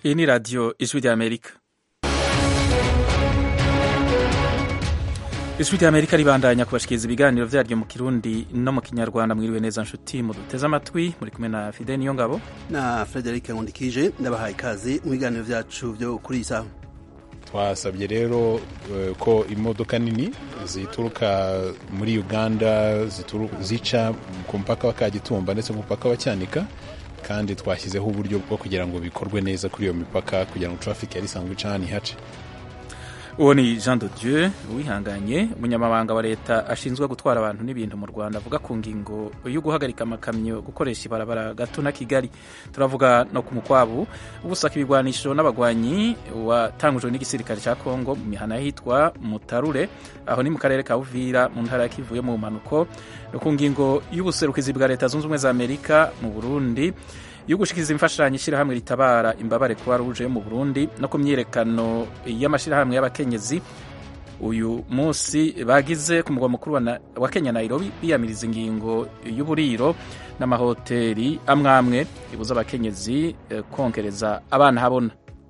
iyi ni radiyo ijwi ry'amerika ijwi ry'amerika ribandanya kubashikiriza ibiganiro vyaryo mu kirundi no mu kinyarwanda mwiriwe neza nshuti muduteze amatwi muri kumwe na fide niyo ngabo na frederic nkundikije ndabahaye ikaze mu biganiro vyacu vyo kuri iyi saha twasabye rero uh, ko imodoka nini zituruka muri uganda zica ku mupaka wa kagitumba ndetse ku mupaka wa cyanika kandi twashyizeho uburyo bwo kugira ngo bikorwe neza kuri iyo mipaka kugira ngo traffic yari isanzwe ica hano ihace uwo ni jean de dieu wihanganye umunyamabanga wa leta ashinzwe gutwara abantu n'ibintu mu rwanda avuga ku ngingo yo guhagarika amakamyo gukoresha ibarabara gato na kigali turavuga no ku mukwabu ubusaka ibigwanisho n'abagwanyi watangujwe n'igisirikare cya kongo mu mihana yitwa mutarure aho ni mu karere ka uvira mu ntara kivuye mu mpanuko no ku ngingo y'ubuserukizi bwa leta zunze ubumwe za amerika mu burundi yo gushikiriza imfashanyo ishyirahamwe ritabara imbabare kuba ruje mu Burundi no ku myiyerekano y'amashyirahamwe y'abakenyezi uyu munsi bagize ku mugwa mukuru wa Kenya Nairobi biyamiriza ingingo y'uburiro n'amahoteli amwe amwe ibuza abakenyezi kongereza abana habona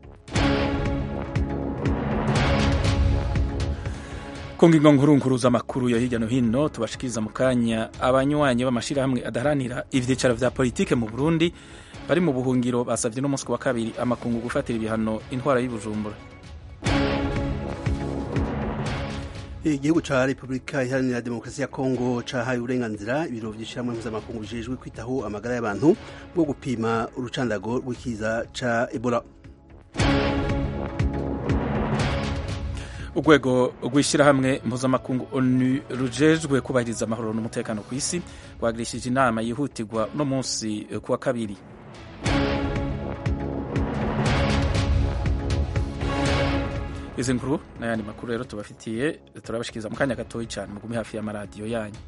ku ngingo nkuru z'amakuru yo hirya no hino tubashikiriza mu kanya abanywanyi b'amashyirahamwe adaharanira ivyicaro vya politike mu Burundi bari mu buhungiro basavye n'umunsi wa kabiri amakungu gufatira ibihano intwara y'ubujumbura igihugu ca repubulika iharanira demokarasi ya kongo cahaye uburenganzira ibiro vy'ishirahamwe mpuzamakungu bijejwe kwitaho amagara y'abantu bwo gupima urucandago rw'ikiza ca ebola urwego rw'ishyirahamwe mpuzamakungu onu rujejwe kubahiriza amahoro n'umutekano ku isi rwagirishije inama yihutirwa uno munsi kuwa kabiri izi nkuru n'ayandi makuru rero tubafitiye turabashikiriza mu kanya gatoya cyane mugume hafi y'amaradiyo yanyu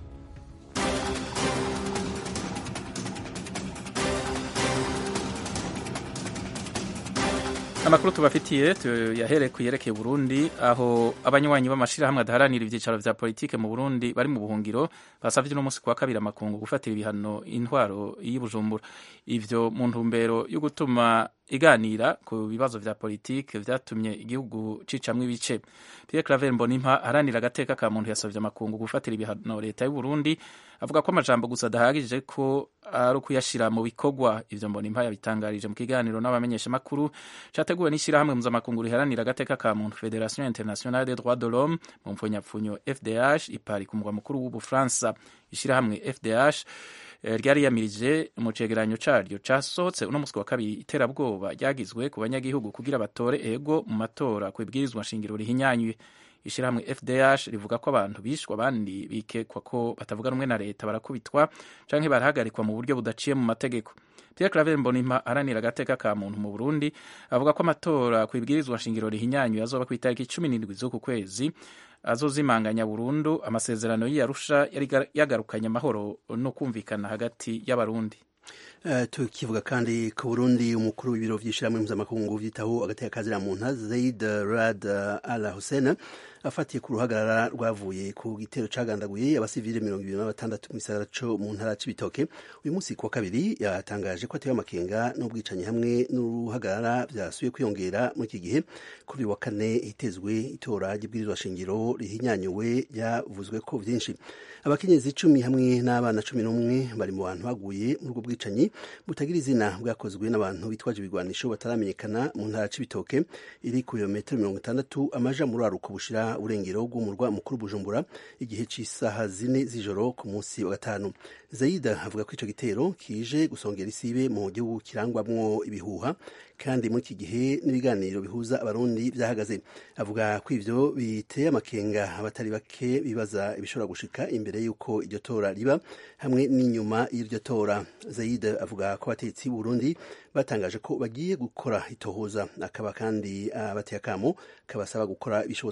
amakuru tubafitiye yahereye ku yerekeye Burundi aho abanywanyi b'amashirahamwe adaharanira ivyicaro vya politike mu Burundi bari mu buhungiro basavye n'umunsi kuwa kabiri amakungu gufatira ibihano intwaro y'Ibujumbura ivyo mu ntumbero yo gutuma iganira ku bibazo vya politike vyatumye igihugu cicamwo ibice Pierre Claver Mbonimpa aharanira agateka ka muntu yasavye amakungu gufatira ibihano leta y'u Burundi avuga ko amajambo gusa adahagije ko ari ukuyashira mu bikorwa ivyo Mbonimpa yabitangarije mu kiganiro n'abamenyesha makuru categuwe n'ishirahamwe mpuzamakungu riharanira agateka ka muntu Federation Internationale des Droits de l'Homme mu mpfunyapfunyo FDH ipari ku mugwa mukuru w'Ubufaransa ishirahamwe FDH ryari yamirije mu cegeranyo caryo casohotse uno musi wa kabiri iterabwoba ryagizwe ku banyagihugu kugira batore ego mu matora ku ibwirizwa nshingiro rihinyanywe ishirahamwe FDH rivuga ko abantu bishwe abandi bikekwa ko batavuga rumwe na leta barakubitwa canke barahagarikwa mu buryo budaciye mu mategeko Pierre Claver Mbonimpa aranira agateka ka muntu mu Burundi avuga ko amatora ku ibwirizwa nshingiro rihinyanywe azoba ku itariki cumi n'indwi z'uku kwezi azozimanganya burundu amasezerano y'Arusha yari yagarukanye amahoro no kumvikana hagati y'abarundi Uh, tukivuga kandi ku Burundi umukuru w'ibiro vy'ishirahamwe mpuzamakungu vyitaho agateka kazira muntu Zaid Rad Al Hussein afatiye ku ruhagarara rwavuye ku gitero cagandaguye abasivile mirongo ibiri na batandatu mu gisagara co mu ntara c'ibitoke uyu munsi kuwa kabiri yatangaje ko atewe amakenga n'ubwicanyi hamwe n'uruhagarara vyasubiye kwiyongera muri iki gihe kuri wa kane hitezwe itora ry'ibwirizwa shingiro rihinyanyuwe ryavuzwe ko vyinshi abakenyezi icumi hamwe n'abana cumi n'umwe bari mu bantu baguye muri ubwo bwicanyi butagira izina bwakozwe n'abantu bitwaje ibigwanisho bataramenyekana mu ntara c'ibitoke iri ku birometero mirongo itandatu amaja muri aruko bushira urengero rw'umurwa mukuru Bujumbura igihe c'isaha zine z'ijoro ku munsi wa gatanu Zaida avuga ko ico gitero kije gusongera isibe mu gihugu kirangwamwo ibihuha kandi muri iki gihe n'ibiganiro bihuza abarundi vyahagaze avuga ko ivyo biteye amakenga abatari bake bibaza ibishobora gushika imbere y'uko iryo tora riba hamwe n'inyuma y'iryo tora Zaida avuga ko abatetsi Burundi batangaje ko bagiye gukora itohoza akaba kandi abateye akamo kabasaba gukora ibishobotse vyose kugira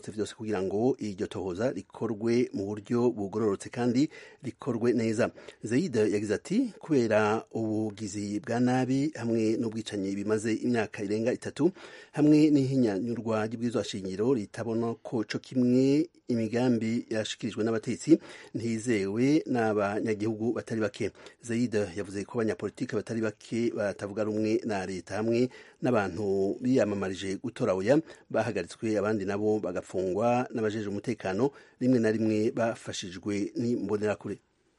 kugira ngo iryo tohoza rikorwe mu buryo bugororotse kandi rikorwe neza zayid yagize ati kubera ubugizi bwa nabi hamwe n'ubwicanyi bimaze imyaka irenga itatu hamwe n'ihinyanyurwa ry'ubwirizwa shingiro ritabona ko co kimwe imigambi yashikirijwe n'abatetsi ntizewe n'abanyagihugu batari bake zayid yavuze ko abanyapolitiki batari bake batavuga rumwe na leta hamwe n'abantu biyamamarije gutora oya bahagaritswe abandi nabo bagafungwa n'abajeje umutekano rimwe na rimwe bafashijwe n'imbonerakure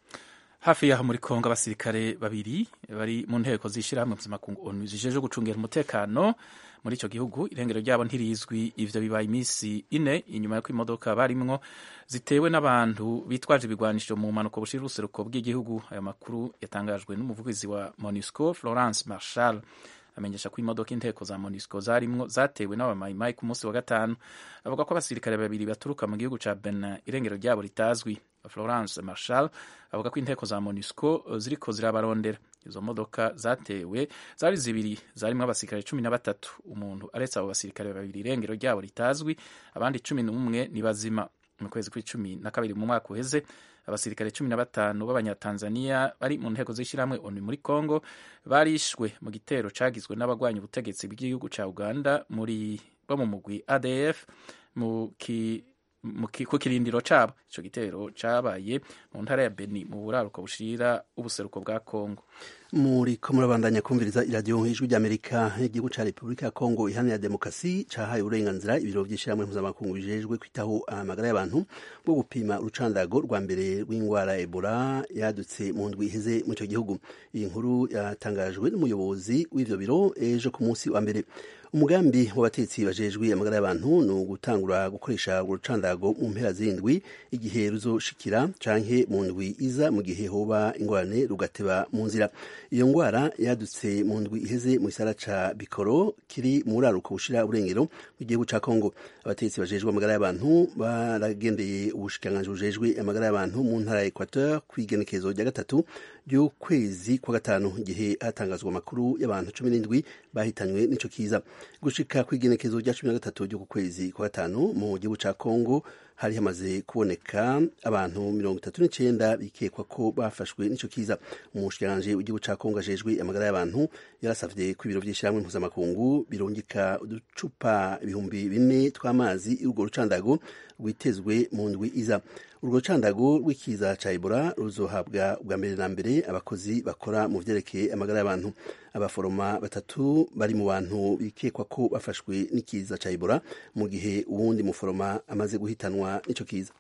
hafi yaho muri kongo abasirikare babiri bari mu nteko z'ishyirahamwe mpuzamakungu onu zijejwe gucungira umutekano muri icyo gihugu irengero ryabo ntirizwi ivyo bibaye iminsi ine inyuma y'uko imodoka barimwo zitewe n'abantu bitwaje ibigwanisho mu mpanuka bushira uruseruko bw'igihugu ayo makuru yatangajwe n'umuvugizi wa monusco florence marshal amenyesha ko imodoka inteko za monusco zarimwo zatewe n'abamayimayi ku munsi wa gatanu avuga ko abasirikare babiri baturuka mu gihugu ca benin irengero ryabo ritazwi florence marshal avuga ko inteko za monusco ziriko zirabarondera izo modoka zatewe zari zibiri zarimwo abasirikare cumi na batatu umuntu aretse abo basirikare babiri irengero ryabo ritazwi abandi cumi n'umwe ni bazima mu kwezi kw'icumi na kabiri mu mwaka uheze abasirikare cumi na batanu b'abanyatanzaniya bari mu nteko z'ishyirahamwe onu muri congo barishwe mu gitero cagizwe n'abagwanya ubutegetsi bw'igihugu ca uganda muri bo mu mugwi adf mu ki ku kirindiro cabo ico gitero cabaye mu ntara ya beni mu buraruko bushira ubuseruko bwa congo muri ko murabandanya kumviriza iradiyo ijwi ry'amerika igihugu ca repubulika ya kongo iharanira demokarasi cahaye uburenganzira ibiro vy'ishirahamwe mpuzamakungu bijejwe kwitaho amagara y'abantu bwo gupima urucandago rwa mbere rw'ingwara ebola yadutse mu ndwi iheze mu ico gihugu iyi nkuru yatangajwe n'umuyobozi w'ivyo biro ejo ku munsi wa mbere umugambi w'abatetsi bajejwe amagara y'abantu ni ugutangura gukoresha urucandago mu mpera z'indwi igihe ruzoshikira canke mu ndwi iza mu gihe hoba ingorane rugateba mu nzira iyo ngwara yadutse mu ndwi iheze mu gisara ca bikoro kiri mu buraruko bushira uburengero bw'igihugu ca kongo abatetsi bajejwe amagara y'abantu baragendeye ubushikiranganji bujejwe amagara y'abantu mu ntara ya equateur kw'igenekezo rya gatatu ry'ukwezi kwa gatanu igihe hatangazwa amakuru y'abantu cumi n'indwi bahitanywe n'ico kiza gushika kw'igenekezo rya cumi na gatatu ry'uku kwezi kwa gatanu mu gihugu ca kongo hari hamaze kuboneka abantu mirongo itatu n'icenda bikekwa ko bafashwe n'ico kiza umushikiranganji w'igihugu ca kongo ajejwe amagara y'abantu yarasavye ko ibiro vy'ishirahamwe mpuzamakungu birungika uducupa ibihumbi bine tw'amazi y'urwo rucandago rwitezwe mu ndwi iza urwo rucandago rw'ikiza ca ebola ruzohabwa bwa mbere na mbere abakozi bakora mu vyerekeye amagara y'abantu abaforoma batatu bari mu bantu bikekwa ko bafashwe n'ikiza ca ebola mu gihe uwundi muforoma amaze guhitanwa n'ico kiza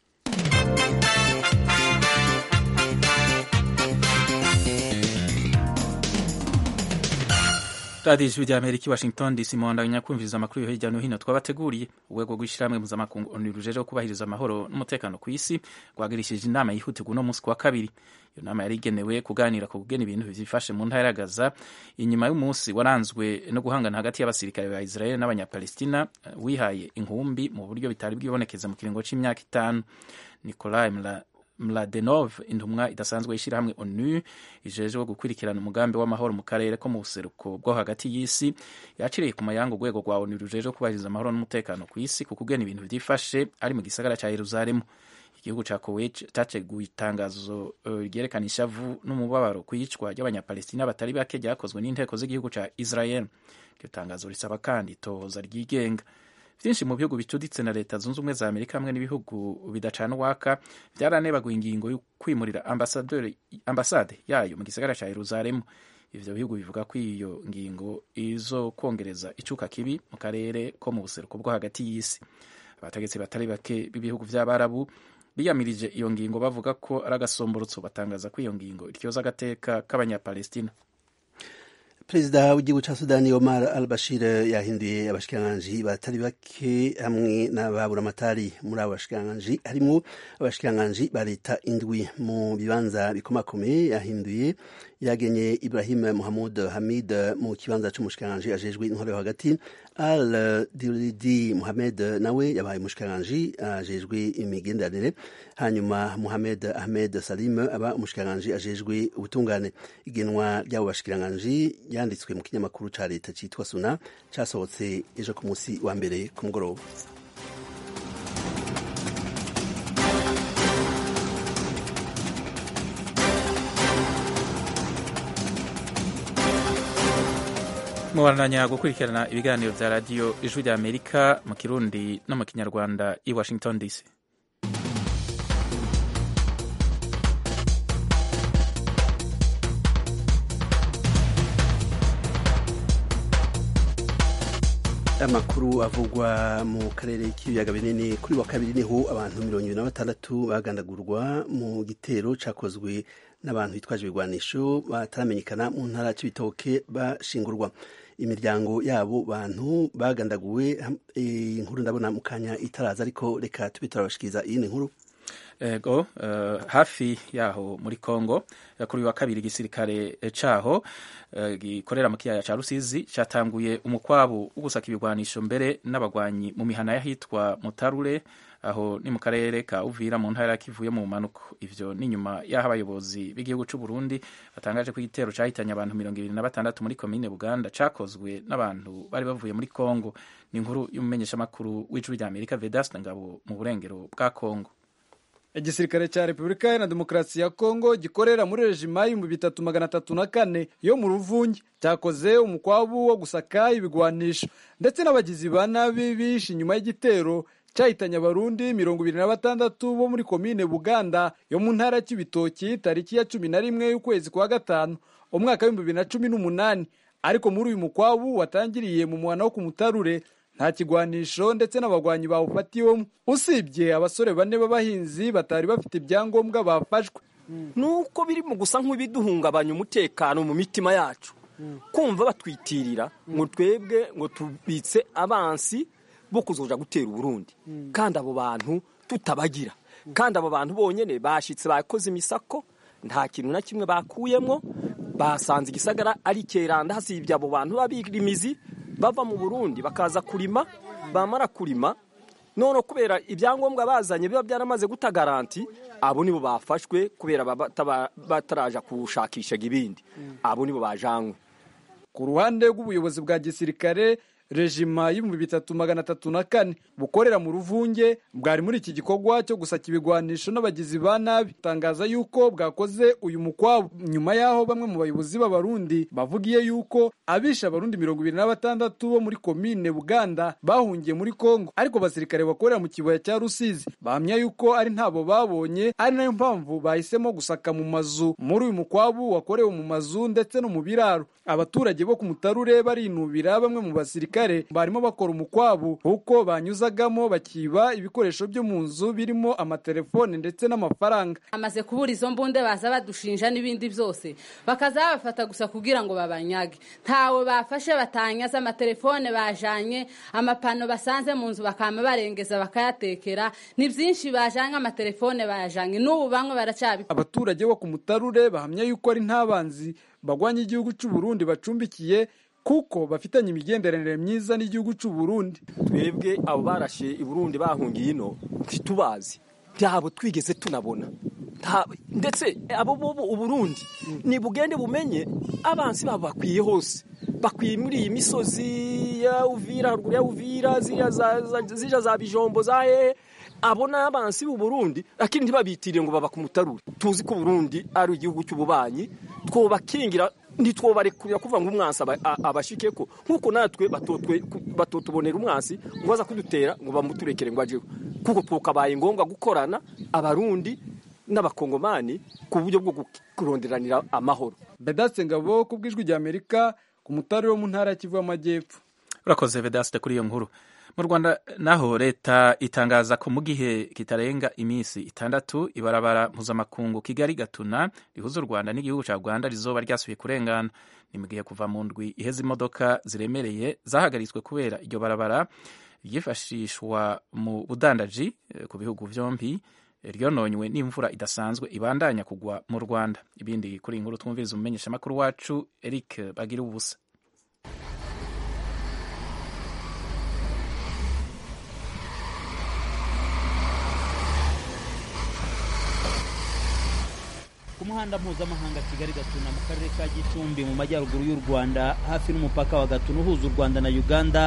radiyo ijwi rya amerika i washington dc muhandanya kumviriza amakuru yo hirya no hino twabateguriye urwego rw'ishyirahamwe mpuzamakungu onu rujejeho kubahiriza amahoro n'umutekano ku isi rwagirishije inama yihutirwa uno munsi ku wa kabiri iyo nama yari igenewe kuganira ku kugena ibintu vyifashe mu ntara ya gaza inyuma y'umunsi waranzwe no guhangana hagati y'abasirikare ba israel n'abanyapalestina wihaye inkumbi mu buryo bitari bwibonekeza mu kiringo c'imyaka itanu nikolai mladenov intumwa idasanzwe y'ishyirahamwe onu ijejwe gukurikirana umugambi w'amahoro mu karere ko mu buseruko bwo hagati y'isi yaciriye ku mayanga urwego rwa onu rujejwe kubahiriza amahoro n'umutekano ku isi ku kugena ibintu vyifashe ari mu gisagara ca yeruzalemu igihugu ca kuwait categuye itangazo ryerekana uh, ishavu n'umubabaro ku iyicwa ry'abanyapalestina batari bake ryakozwe n'inteko z'igihugu ca israel iryo tangazo risaba kandi itohoza ryigenga vyinshi mu bihugu bicuditse na leta zunze ubumwe za amerika hamwe n'ibihugu bidacana uwaka vyaranebaguye ingingo yo kwimurira ambasade yayo mu gisagara ca yeruzalemu ivyo bihugu bivuga ko iyo ngingo izo kwongereza icuka kibi mu karere ko mu buseruko bwo hagati y'isi abategetsi batari bake b'ibihugu vy'abarabu biyamirije iyo ngingo bavuga ko ari agasomborotso batangaza ko iyo ngingo iryoza agateka k'abanyapalestina perezida w'igihugu ca sudani omar al bashir yahinduye abashikiranganji batari bake hamwe n'ababuramatari muri abo bashikiranganji harimwo abashikiranganji ba leta indwi mu bibanza bikomakomeye yahinduye yagenye ibrahim muhamud hamid mu kibanza c'umushikiranganji ajejwe intwaro yo hagati al diridi muhamed nawe yabaye umushikiranganji ajejwe imigenderanire hanyuma muhamed ahmed salim aba umushikiranganji ajejwe ubutungane igenwa ry'abo bashikiranganji yanditswe mu kinyamakuru ca leta citwa suna casohotse ejo ku munsi wa mbere ku mugoroba mubandanya gukurikirana ibiganiro bya radiyo ijwi rya amerika mu kirundi no mu kinyarwanda i washington dc amakuru avugwa mu karere k'ibiyaga binini kuri wa kabiri niho abantu mirongo ibiri na batandatu bagandagurwa mu gitero cakozwe n'abantu bitwaje ibigwanisho bataramenyekana mu ntara c'ibitoke bashingurwa imiryango yabo bantu bagandaguwe inkuru ndabona mu kanya itaraza ariko reka tube turabashikiriza iyindi nkuru ego uh, hafi yaho muri Kongo kuri wa kabiri igisirikare caho uh, gikorera mu kiyaya ca Rusizi catanguye umukwabu wo gusaka ibigwanisho mbere n'abagwanyi mu mihana yahitwa Mutarure aho ni mu karere ka Uvira mu ntara kivuye mu manuko ivyo ni nyuma yaho abayobozi b'igihugu c'u Burundi batangaje ko igitero cahitanye abantu mirongo ibiri na batandatu muri komine Buganda cakozwe n'abantu bari bavuye muri Kongo ni inkuru y'umumenyeshamakuru w'ijwi rya Amerika Vedaste Ngabo mu burengero bwa Kongo igisirikare cya repubulika iharanira demokarasi ya kongo gikorera muri rejima y'ibihumbi bitatu magana atatu na kane yo mu ruvungi cyakoze umukwabu wo gusaka ibigwanisho ndetse n'abagizi ba nabi bishe inyuma y'igitero cyahitanye abarundi mirongo ibiri na batandatu bo muri komine buganda yo mu ntara y'ibitoki tariki ya cumi na rimwe y'ukwezi kwa gatanu umwaka w'ibihumbi bibiri na cumi n'umunani ariko muri uyu mukwabu watangiriye mu muhana wo ku mutarure nta kigwanisho ndetse n'abagwanyi bawufatiwemo usibye abasore bane b'abahinzi batari bafite ibyangombwa bafashwe nuko biri mu gusa nk'ibiduhungabanya umutekano mu mitima yacu kumva batwitirira ngo twebwe ngo tubitse abansi bo kuzoja gutera uburundi kandi abo bantu tutabagira kandi abo bantu bonyine bashitse bakoze imisako nta kintu na kimwe bakuyemo basanze igisagara ari keranda hasibye abo bantu babirimizi bava mu burundi bakaza kurima bamara kurima none kubera ibyangombwa bazanye biba byaramaze guta garanti abo nibo bafashwe kubera bataraja kushakisha ibindi abo nibo bajanywe ku ruhande rw'ubuyobozi bwa gisirikare rejima y'ibihumbi bitatu magana atatu na kane bukorera mu ruvunge bwari muri iki gikorwa cyo gusaka ibigwanisho n'abagizi ba nabi tangaza yuko bwakoze uyu mukwabo nyuma y'aho bamwe mu bayobozi b'abarundi bavugiye yuko abishe abarundi mirongo ibiri na batandatu bo muri komine buganda bahungiye muri kongo ariko abasirikare bakorera mu kibaya cya rusizi bahamya yuko ari ntabo babonye ari nayo mpamvu bahisemo gusaka mu mazu muri uyu mukwabu wakorewe mu mazu ndetse no mu biraro abaturage bo ku mutarure barinubira bamwe mu basirikare barimo bakora umukwabu kuko banyuzagamo bakiba ibikoresho byo mu nzu birimo amatelefone ndetse n'amafaranga amaze kubura izo mbunde baza badushinja n'ibindi byose bakaza babafata gusa kugira ngo babanyage ntawe bafashe batanyaza amatelefone bajanye amapano basanze mu nzu bakama barengeza bakayatekera ni byinshi bajanye amatelefone bayajanye n'ubu bamwe baracyabi abaturage bo ku mutarure bahamya yuko ari ntabanzi bagwanya igihugu cy'u Burundi bacumbikiye kuko bafitanye imigenderanire myiza n'igihugu cy'u Burundi twebwe abo barashe i Burundi bahungiye ino ntitubazi byabo twigeze tunabona ndetse abo bo Uburundi ni bugende bumenye abansi babo bakwiye hose bakwiye muri iyi misozi ya Uvira haruguru ya Uvira zija za bijombo za hehe abo ni abansi b'u Burundi lakini ntibabitire ngo baba ku mutarure tuzi ko Burundi ari igihugu cy'ububanyi twobakingira ntitwobarekurira kuvuga ngo umwansi abashike ko nk'uko natwe batotubonera umwansi ngo baza kudutera ngo bamuturekere ngo ajeho kuko twokabaye ngombwa gukorana abarundi n'abakongomani ku buryo bwo kuronderanira amahoro Vedaste Ngabo ku bw'ijwi rya Amerika ku mutarure wo mu ntara ya Kivu y'Amajyepfo urakoze Vedaste kuri iyo nkuru mu rwanda naho leta itangaza ko mu gihe kitarenga iminsi itandatu ibarabara mpuzamakungu kigali gatuna rihuza u rwanda n'igihugu cya rwanda rizoba ryasubiye kurengana ni mu gihe kuva mu ndwi iheza imodoka ziremereye zahagaritswe kubera iryo barabara ryifashishwa mu budandaji ku bihugu byombi ryononywe n'imvura idasanzwe ibandanya kugwa mu rwanda ibindi kuri iyi nkuru twumviriza umumenyeshamakuru wacu eric bagira ubusa ku muhanda mpuzamahanga kigali gatuna mu karere ka gicumbi mu majyaruguru y'u rwanda hafi n'umupaka wa gatuna uhuza u rwanda na uganda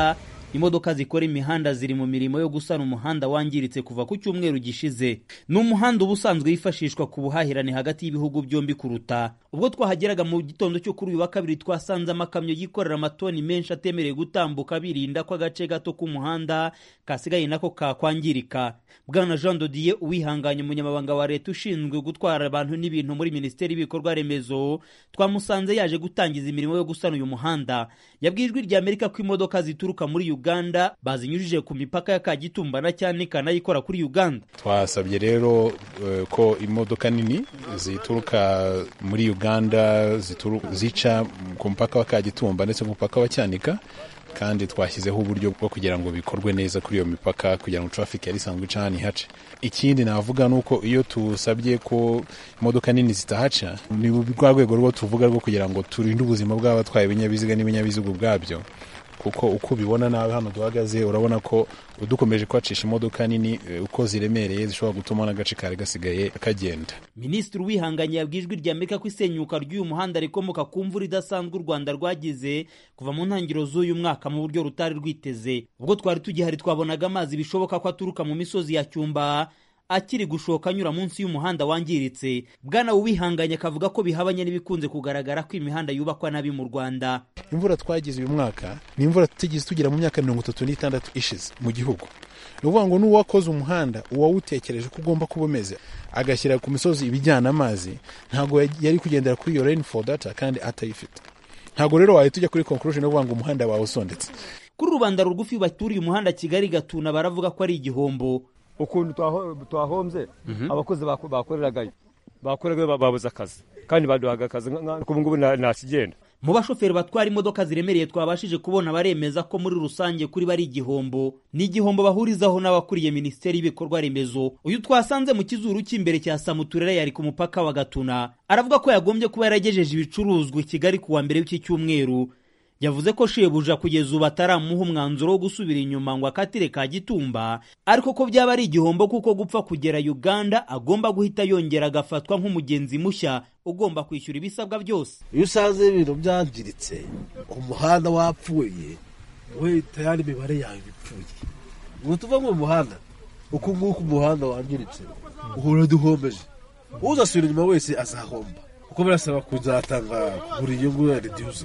imodoka zikora imihanda ziri mu mirimo yo gusana umuhanda wangiritse kuva ku cyumweru gishize ni umuhanda uba usanzwe wifashishwa ku buhahirane hagati y'ibihugu byombi kuruta ubwo twahageraga mu gitondo cyo kuri uyu wa kabiri twasanze amakamyo yikorera amatoni menshi atemerewe gutambuka birinda ko agace gato k'umuhanda kasigaye nako kakwangirika bwana jean dodiye uwihanganye umunyamabanga wa leta ushinzwe gutwara abantu n'ibintu muri minisiteri y'ibikorwa remezo twamusanze yaje gutangiza imirimo yo gusana uyu muhanda yabwiye ijwi rya amerika ko imodoka zituruka muri uganda bazinyujije ku mipaka ya kagitumba na cyanika n'ayikora kuri uganda twasabye rero uh, ko imodoka nini zituruka muri uganda zituru, zica ku mupaka wa kagitumba ndetse ku mupaka wa cyanika kandi twashyizeho uburyo bwo kugira ngo bikorwe neza kuri iyo mipaka kugira ngo traffic yari isanzwe ica hano ihace ikindi navuga ni uko iyo tusabye ko imodoka nini zitahaca ni rwa rwego rwo tuvuga rwo kugira ngo turinde ubuzima bw'abatwaye ibinyabiziga n'ibinyabiziga ubwabyo kuko uko ubibona nawe hano duhagaze urabona ko dukomeje kwacisha imodoka nini uko ziremereye zishobora gutuma n'agace kari gasigaye kagenda minisitiri wihanganye yabwiye ijwi rya amerika ko isenyuka ry'uyu muhanda rikomoka ku mvura idasanzwe u rwanda rwagize kuva mu ntangiriro z'uyu mwaka mu buryo rutari rwiteze ubwo twari tugihari twabonaga amazi bishoboka ko aturuka mu misozi ya cyumba akiri gushoka anyura munsi y'umuhanda wangiritse bwana uwihanganye akavuga ko bihabanye n'ibikunze kugaragara ko imihanda yubakwa nabi mu rwanda imvura twagize uyu mwaka ni imvura tutigeze tugira mu myaka mirongo itatu n'itandatu ishize mu gihugu ni ukuvuga ngo n'uwakoze umuhanda uwawutekereje ko ugomba kuba umeze agashyira ku misozi ibijyana amazi ntabwo yari kugendera kuri iyo rainfall data kandi atayifite ntabwo rero wahita ujya kuri conclusion yo kuvuga ngo umuhanda wawe usondetse kuri rubanda rugufi baturiye umuhanda kigali gatuna baravuga ko ari igihombo ukuntu twahombye abakozi bakoreragayo bakoreraga babuze akazi kandi baduhaga akazi ubu ngubu nta kigenda mu bashoferi batwara imodoka ziremereye twabashije kubona baremeza ko muri rusange kuri bari igihombo ni igihombo bahurizaho n'abakuriye minisiteri y'ibikorwa remezo uyu twasanze mu kizuru cy'imbere cya samuturere yari ku mupaka wa gatuna aravuga ko yagombye kuba yaragejeje ibicuruzwa i kigali ku wa mbere w'iki cyumweru yavuze ko shebuja kugeza ubu ataramuha umwanzuro wo gusubira inyuma ngo akatire ka gitumba ariko ko byaba ari igihombo kuko gupfa kugera uganda agomba guhita yongera agafatwa nk'umugenzi mushya ugomba kwishyura ibisabwa byose iyo usanze ibintu byangiritse umuhanda wapfuye we tayari imibare yawe ipfuye ngo tuve mu muhanda uku nguku umuhanda wangiritse uhora duhombeje uzasubira inyuma wese azahomba kuko birasaba kuzatanga kugura inyungu ya reduce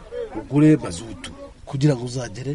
ugure mazutu kugira ngo uzagere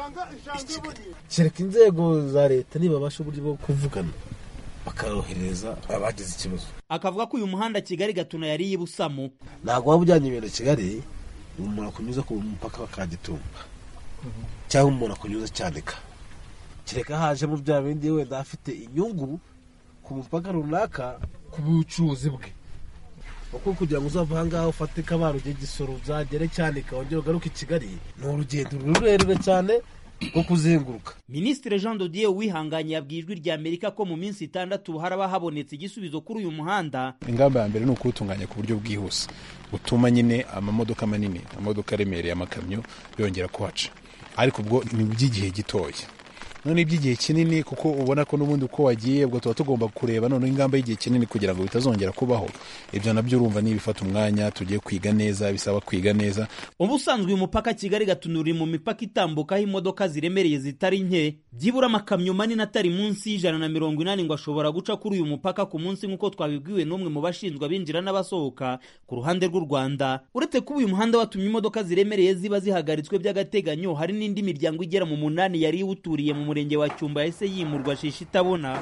i kigali kereka inzego za leta nibabasha uburyo bwo kuvugana bakorohereza abagize ikibazo akavuga ko uyu muhanda kigali gatuna yari yibusamo ntabwo waba ujyanye ibintu kigali umuntu akunyuza ku mupaka wa kagitumba cyangwa umuntu akunyuza cyanika kereka hajemo bya bindi wenda afite inyungu ku mupaka runaka ku bucuruzi bwe kuko kugira ngo uzava aha ngaha ufate kabaro ujye gisoro uzagere cyanika wongere ugaruke i kigali ni urugendo rurerure cyane rwo kuzenguruka minisitiri jean dodier wihanganye yabwiye ijwi rya amerika ko mu minsi itandatu haraba habonetse igisubizo kuri uyu muhanda ingamba ya mbere ni ukuwutunganya ku buryo bwihuse butuma nyine amamodoka manini amamodoka aremereye amakamyo yongera kuhaca ariko ubwo ni iby'igihe gitoya none iby'igihe kinini kuko ubona ko n'ubundi uko wagiye ubwo tuba tugomba kureba noneho ingamba y'igihe kinini kugira ngo bitazongera kubaho ibyo nabyo urumva ni ibifata umwanya tugiye kwiga neza bisaba kwiga neza ubusanzwe uyu mupaka kigali gatuna uri mu mipaka itambukaho imodoka ziremereye zitari nke byibura amakamyo manini atari munsi y'ijana na mirongo inani ngo ashobora guca kuri uyu mupaka ku munsi nk'uko twabibwiwe n'umwe mu bashinzwe abinjira n'abasohoka ku ruhande rw'u rwanda uretse kuba uyu muhanda watumye imodoka ziremereye ziba zihagaritswe by'agateganyo hari n'indi miryango igera mu munani yari iwuturiye mu murenge wa cyumba yahise yimurwa shisha itabona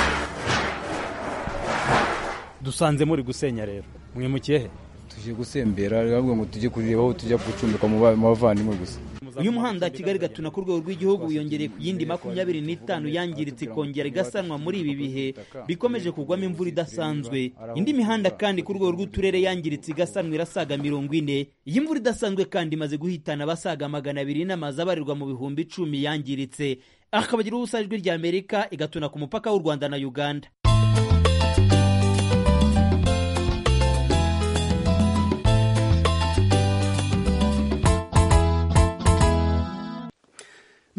dusanze muri gusenya rero mwimukiye he tuje gusembera bavuga ngo tujye kureba aho tujya gucumbika mu bavandimwe gusa uyu muhanda kigali gatuna ku rwego rw'igihugu wiyongereye ku yindi makumyabiri n'itanu yangiritse ikongera igasanwa muri ibi bihe bikomeje kugwamo imvura idasanzwe indi mihanda kandi ku rwego rw'uturere yangiritse igasanwa irasaga mirongo ine iyi mvura idasanzwe kandi imaze guhitana abasaga magana abiri n'amazu abarirwa mu bihumbi icumi yangiritse akabagira ubusa ijwi rya amerika igatuna ku mupaka w'u rwanda na uganda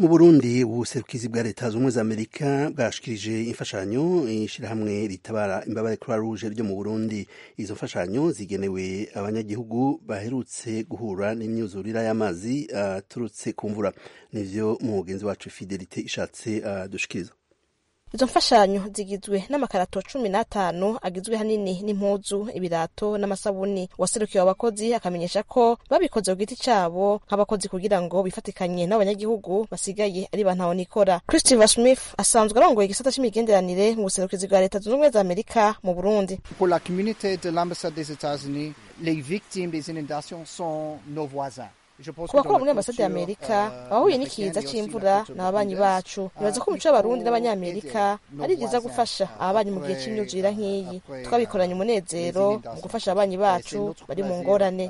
mu burundi ubuserukizi bwa leta zunze ubumwe za amerika bwashikirije imfashanyo ishyirahamwe ritabara imbabare croix rouge ryo mu burundi izo mfashanyo zigenewe abanyagihugu baherutse guhura n'imyuzurira y'amazi aturutse ku mvura nivyo mugenzi wacu fidelite ishatse adushikiriza izo mfashanyo zigizwe n'amakarato cumi n'atanu agizwe hanini n'impuzu ibirato n'amasabuni uwaserukiye abakozi akamenyesha ko babikoze ku giti cabo nk'abakozi kugira ngo bifatikanye n'abanyagihugu basigaye ari bantaho nikora christopher smith asanzwe arongoye igisata c'imigenderanire mu buserukizi bwa leta zunze ubumwe za amerika mu burundi pour la communauté de l'ambassade des états-unis les victimes des inondations sont nos voisins ku bakora muri ambasade ya amerika abahuye n'ikiza c'imvura ni ababanyi bacu nibaza ko umuco w'abarundi n'abanyamerika ari byiza gufasha ababanyi mu gihe c'imyuzurira nk'iyi twabikoranye umunezero mu gufasha ababanyi bacu bari mu ngorane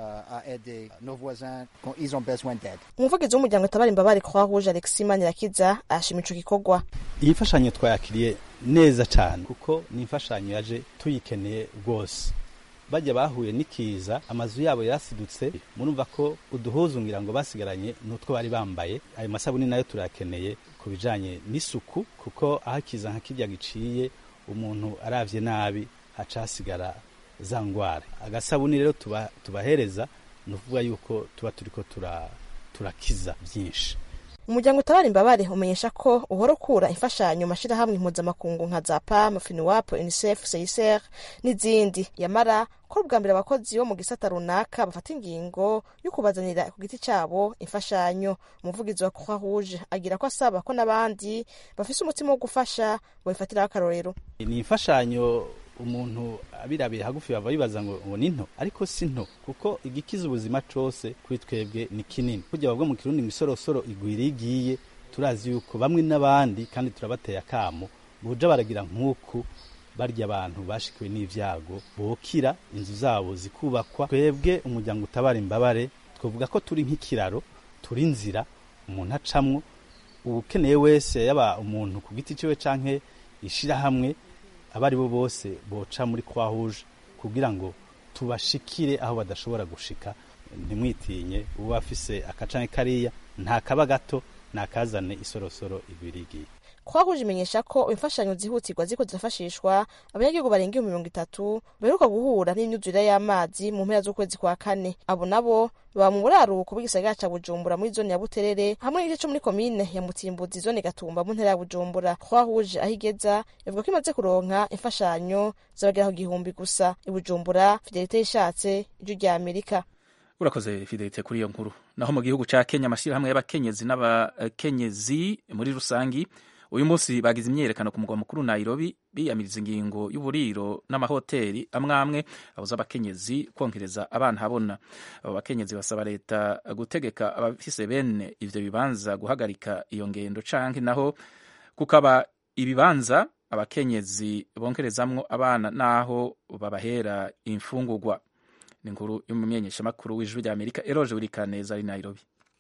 umuvugizi w'umuryango utabara imbabare croix rouge alexis manirakiza ashima ico gikorwa iyi mfashanyo twayakiriye neza cane kuko ni imfashanyo yaje tuyikeneye rwose bajya bahuye n'ikiza amazu yabo yasidutse murumva ko uduhuzu ngira ngo basigaranye n'utwo bari bambaye ayo masabuni nayo turakeneye ku bijanye n'isuku kuko aho ikiza nka kirya giciye umuntu aravye nabi haca hasigara za ngwara agasabuni rero tuba, tubahereza ni ukuvuga yuko tuba turiko turakiza byinshi umuryango utabara imbabare umenyesha ko uhora ukura imfashanyo mashirahamwe mpuzamakungu nka za pam finiwap unicef seiser n'izindi yamara ko ubwa mbere abakozi bo mu gisata runaka bafata ingingo yo kubazanira ku giti cabo imfashanyo umuvugizi wa croix rouge agira ko asaba ko n'abandi bafise umutima wo gufasha babifatiraho akarorero ni imfashanyo umuntu abirabiye hagufi bava bibaza ngo ngo ni nto ariko si nto kuko igikiza ubuzima cose kuri twebwe ni kinini kujya bavuga mu kirundi ngo isorosoro igwira igiye turazi yuko bamwe n'abandi kandi turabateye akamo buja baragira nk'uku barya abantu bashikiwe n'ivyago bokira inzu zabo zikubakwa twebwe umuryango utabara imbabare twavuga ko turi nk'ikiraro turi inzira umuntu acamwo ukeneye wese yaba umuntu ku giti ciwe canke ishirahamwe abari bo bose boca muri croix rouge kugira ngo tubashikire aho badashobora gushika ntimwitinye uba afise akacanke kariya nta kaba gato nakazane isorosoro igwirigiye croix rouge imenyesha ko imfashanyo zihutirwa ziko zirafashishwa abanyagihugu barenga ibihumbi mirongo itatu baheruka guhura n'imyuzurire y'amazi mu mpera z'ukwezi kwa kane abo nabo baba mu buraruko bw'igisagara ca bujumbura muri zone ya buterere hamwe n'igice co muri komine ya mutimbuzi zone gatumba mu ntara ya bujumbura croix rouge aho igeza ivuga ko imaze kuronka imfashanyo zabagera ku gihumbi gusa i bujumbura fidelite yishatse ijwi rya amerika urakoze fidelite kuri iyo nkuru naho mu gihugu ca kenya amashyirahamwe y'abakenyezi n'abakenyezi muri rusangi uyu munsi bagize imyiyerekano ku mugwa mukuru Nairobi biyamiriza ingingo y'uburiro n'amahoteli amwe amwe abuza abakenyezi kongereza abana habona abo bakenyezi basaba leta gutegeka abafise bene ivyo bibanza guhagarika iyo ngendo canke naho kukaba ibibanza abakenyezi bongerezamwo abana naho babahera imfungurwa ni inkuru y'umumenyeshamakuru w'ijwi rya amerika eroje wirikaneza ari nairobi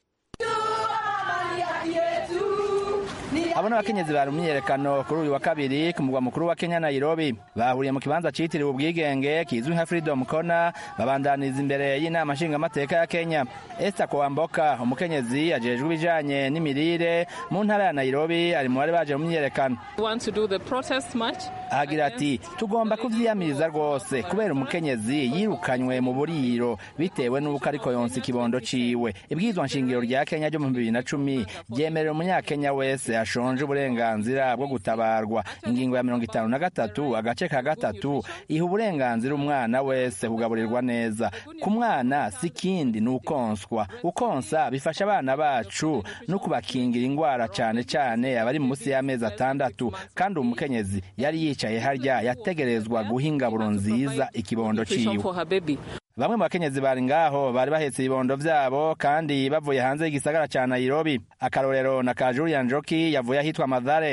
abo ni abakenyezi bari myiyerekano kuri uyu wa kabiri ku mugwa mukuru wa kenya nairobi bahuriye mu kibanza citiriwe ubwigenge kizwi nka freedom corner babandaniza imbere y'inama nshingamateka ya kenya esther kowamboka umukenyezi ajejwe ibijanye n'imirire mu ntara ya nairobi ari mu bari baje mu myiyerekano ahagira ati tugomba kuvyiyamiriza rwose kubera umukenyezi yirukanywe mu buriro bitewe n'uko ariko yonsa ikibondo ciwe ibwirizwa nshingiro rya kenya ryo mu bibiri na cumi ryemerera umunyakenya wese ashonje uburenganzira bwo gutabarwa ingingo ya mirongo itanu na gatatu agace ka gatatu iha uburenganzira umwana wese kugaburirwa neza ku mwana si ikindi ni ukonswa ukonsa bifasha abana bacu no kubakingira indwara cyane cyane abari munsi y'amezi atandatu kandi umukenyezi yari yicaye harya yategerezwa guha ingaburo nziza ikibondo ciwe bamwe mu bakenyezi bari ngaho bari bahetse ibibondo vyabo kandi bavuye hanze y'igisagara ca nairobi akarorero na ka julian joki yavuye ahitwa madhare ni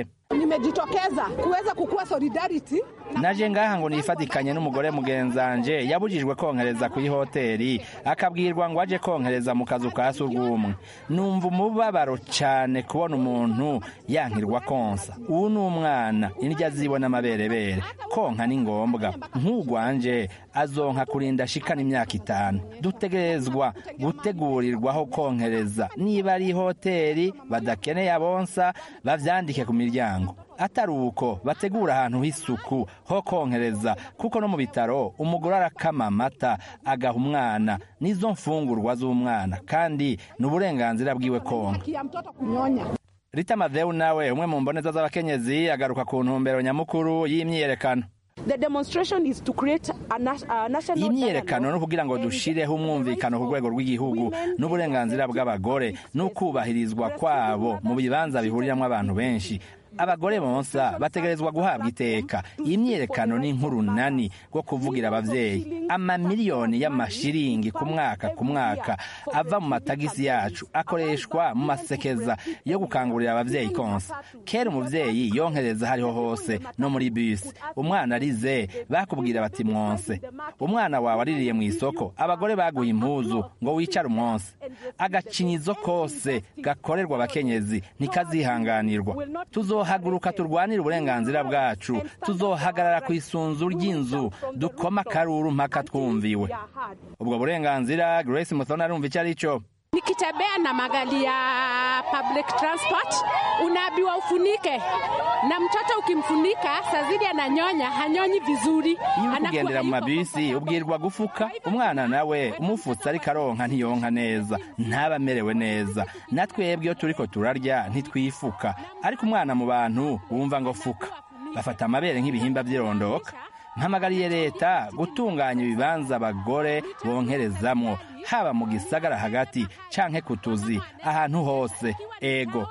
nimejitokeza kuweza kukua solidarity naje ngaha ngo nifatikanye n'umugore mugenzanje yabujijwe konkereza ku ihoteli akabwirwa ngo aje konkereza mu kazu ka surwumwe numva umubabaro cyane kubona umuntu yankirwa konsa ubu ni umwana indya zibona amaberebere konka ni ngombwa nk'ugwanje azonka kurinda ashikana imyaka itanu dutegerezwa gutegurirwaho konkereza niba ari hoteli badakeneye abonsa bavyandike ku miryango atari uko bategura ahantu h'isuku ho konkereza kuko no mu bitaro umugore arakama amata agaha umwana n'izo mfungurwa z'umwana kandi ni uburenganzira bwiwe konka ya mtoto kunyonya rita madeu nawe umwe mu mboneza z'abakenyezi agaruka ku ntumbero nyamukuru y'imyiyerekano the demonstration is to create a, na a national iyi myiyerekano no kugira ngo dushireho umwumvikano ku rwego rw'igihugu n'uburenganzira bw'abagore n'ukubahirizwa kwabo mu bibanza bihuriramo abantu benshi abagore bonsa bategerezwa guhabwa iteka iyi myiyerekano ni nk'urunani rwo kuvugira abavyeyi amamiliyoni y'amashiringi ku mwaka ku mwaka ava mu matagisi yacu akoreshwa mu masekeza yo gukangurira abavyeyi konsa kera umuvyeyi yonkereza hariho hose no muri bisi umwana arize bakubwira bati mwonse umwana wawe aririye mu isoko abagore baguha impuzu ngo wicare umwonse agacinyizo kose gakorerwa abakenyezi ntikazihanganirwa tuzohaguruka turwanire uburenganzira bwacu tuzohagarara ku isunzu ry'inzu dukoma akaruru mpaka twumviwe ubwo burenganzira grace muthona arumva icyo ari cyo nikitembea na magari ya public transport unaambiwa ufunike na mtoto ukimfunika sazidi ananyonya hanyonyi vizuri iyo uri kugendera mu mabisi ubwirwa gufuka umwana nawe umufutse ariko aronka ntiyonka neza ntaba amerewe neza natwebwe iyo turiko turarya ntitwifuka ariko umwana mu bantu wumva ngo fuka bafata amabere nk'ibihimba by'irondoka mpamagariye leta gutunganya ibibanza abagore bonkerezamwo haba mu gisagara hagati canke ku tuzi ahantu hose ego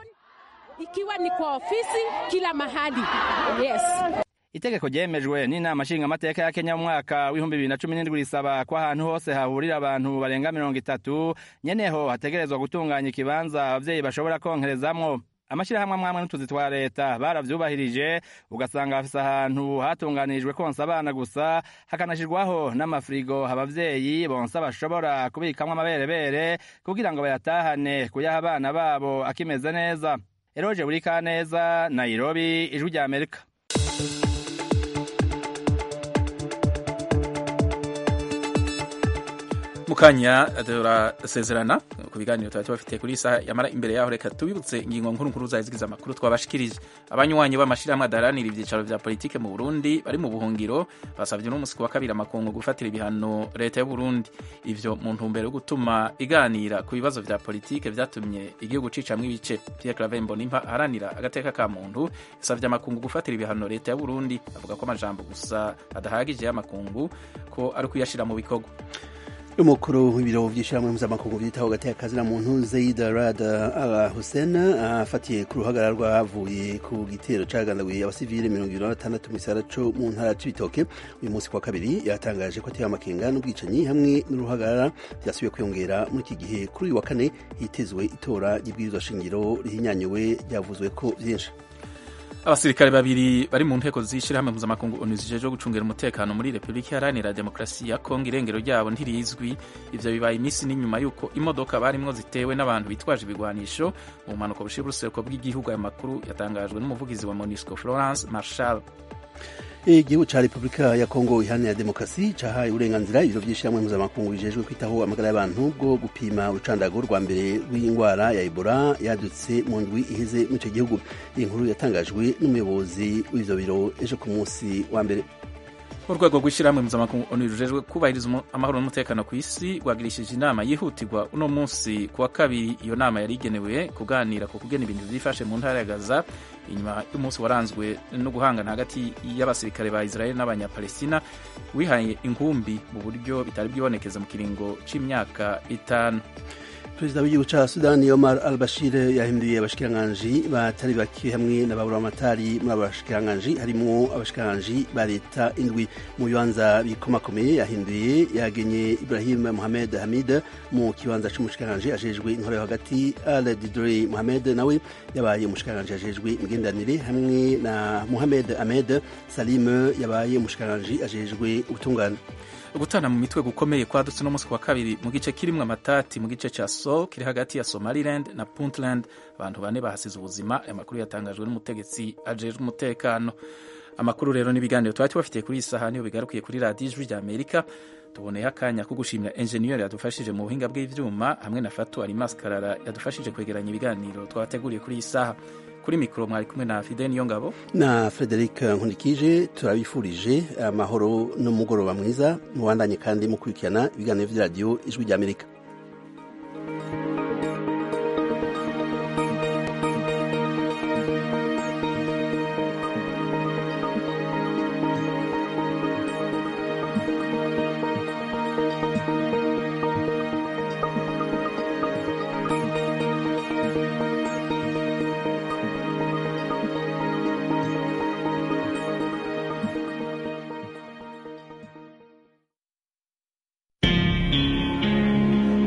ikiwa ni kwa ofisi kila mahali yes itegeko ryemejwe n'inama nshingamateka ya kenya mu mwaka w'ibihumbi bibiri na cumi n'indwi risaba ko ahantu hose hahurira abantu barenga mirongo itatu nyeneho hategerezwa gutunganya ikibanza abavyeyi bashobora konkerezamwo amashyirahamwe amwe n'utuzi twa leta baravyubahirije ugasanga bafise ahantu hatunganirijwe konsa abana gusa hakanashirwaho n'amafirigo abavyeyi bonsa bashobora kubikamwo amaberebere kugira ngo bayatahane kuyaha abana babo akimeze neza eroje buri kaneza nairobi ijwi rya amerika mukanya turasezerana ku biganiro tuba tubafitiye kuri saha yamara imbere yaho reka tubibutse ingingo nkuru nkuru zazigize amakuru twabashikirije abanywanyi b'amashirahamwe adaharanira ivyicaro vya politike mu Burundi bari mu buhungiro basavye n'umusi wa kabiri amakungu gufatira ibihano leta y'u Burundi ivyo mu ntumbero yo gutuma iganira ku bibazo vya politike vyatumye igihugu cicamwo ibice Pierre Claver Mbonimpa aharanira agateka ka muntu yasavye amakungu gufatira ibihano leta y'u Burundi avuga ko amajambo gusa adahagije y'amakungu ko ari kuyashira mu bikorwa umukuru w'ibiro by'ishyirahamwe mpuzamakungu byitaho hagati y'akazi na muntu Zaid Rad Al Hussein afatiye ku ruhagarara rwavuye ku gitero cagandaguye abasivile mirongo ibiri na batandatu mu gisagara co mu ntara c'ibitoke uyu munsi kwa kabiri yatangaje ko ateye amakenga n'ubwicanyi hamwe n'uruhagarara byasubiye kwiyongera muri iki gihe kuri uyu wa kane hitezwe itora ry'ibwirizwa shingiro rihinyanyuwe ryavuzwe ko vyinshi abasirikare babiri bari mu nteko z'ishyirahamwe mpuzamakungu onu zijejwe gucungira umutekano muri repubulika iharanira demokarasi ya kongo irengero ryabo ntirizwi ivyo bibaye iminsi n'inyuma y'uko imodoka barimwo zitewe n'abantu bitwaje ibigwanisho mu mpanuka bushira urusereko bw'igihugu ayo makuru yatangajwe n'umuvugizi wa monisco florence marshal igihugu ca repubulika ya kongo iharanira demokarasi cahaye uburenganzira ibiro vy'ishyirahamwe mpuzamakungu bijejwe kwitaho amagara y'abantu bwo gupima urucandago rwa mbere rw'indwara ya ebola yadutse mu ndwi iheze muri ico gihugu iyi nkuru yatangajwe n'umuyobozi w'ivyo biro ejo ku munsi wa mbere urwego rw'ishyirahamwe mpuzamakungu onu rujejwe kubahiriza amahoro n'umutekano ku isi rwagirishije inama yihutirwa uno munsi ku wa kabiri iyo nama yari igenewe kuganira ku kugena ibintu vyifashe mu ntara ya gaza inyuma y'umunsi waranzwe no guhangana hagati y'abasirikare ba israel n'abanyapalestina wihaye inkumbi mu buryo bitari bwibonekeza mu kiringo c'imyaka itanu perezida w'igihugu ca sudani omar al bashir yahinduye abashikiranganji batari bake hamwe n'ababuramatari muri abo bashikiranganji harimwo abashikiranganji ba leta indwi mu bibanza bikomakomeye yahinduye yagenye ibrahim mohamed hamid mu kibanza c'umushikiranganji ajejwe intwaro yo hagati al didre mohamed nawe yabaye umushikiranganji ajejwe imigenderanire hamwe na mohamed ahmed salim yabaye umushikiranganji ajejwe ubutungane gutana mu mitwe gukomeye kwadutse no munsi wa kabiri mu gice kirimwo amatati mu gice ca so kiri hagati ya somaliland na puntland abantu bane bahasize ubuzima aya makuru yatangajwe n'umutegetsi ajejwe umutekano amakuru rero n'ibiganiro twari tubafitiye kuri iyi saha niyo bigarukiye kuri radiyo ijwi rya amerika tuboneye akanya ko gushimira enjeniyeri yadufashije mu buhinga bw'ivyuma hamwe na fatu alimas karara yadufashije kwegeranya ibiganiro twabateguriye kuri iyi saha kuri mikoro mwari kumwe na fide niyo ngabo na frederic nkunikije turabifurije amahoro n'umugoroba mwiza mubandanye kandi mukurikirana ibiganiro vy'iradiyo ijwi ry'amerika